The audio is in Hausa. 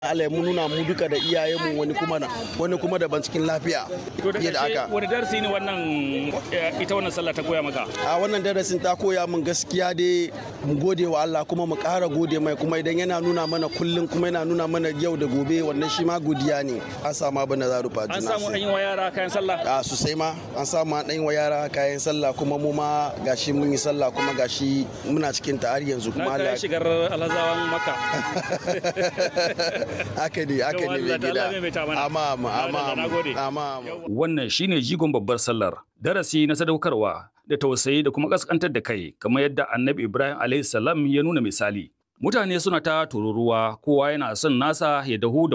Allah ya nuna mu duka da iyayenmu wani kuma na wani kuma daban cikin lafiya To da fiye da ƙarshe haka wani darasi ne wannan eh, ita wannan sallah ta koya maka? a wannan darasin ta koya min gaskiya dai mu gode wa Allah kuma mu ƙara gode mai kuma idan yana nuna mana kullum kuma yana nuna mana yau da gobe wannan shi ma godiya ne an samu abin da za rufa An juna samu an yi wa yara kayan sallah? a sosai ma an samu an ɗan wa yara kayan sallah kuma mu ma gashi mun yi sallah kuma gashi muna cikin ta har yanzu Na kuma kayan Allah shigar alhazawan maka. haka ne haka ne Allah mai ta gida Allah maimaita mana. amma amma amma Na- na gode. amma amma Wannan shine jigon babbar sallar, darasi na sadaukarwa da tausayi da kuma kaskantar da kai, kamar yadda Annabi Ibrahim alaihi salam ya nuna misali. Mutane suna ta tururuwa, kowa yana son nasa ya dahu da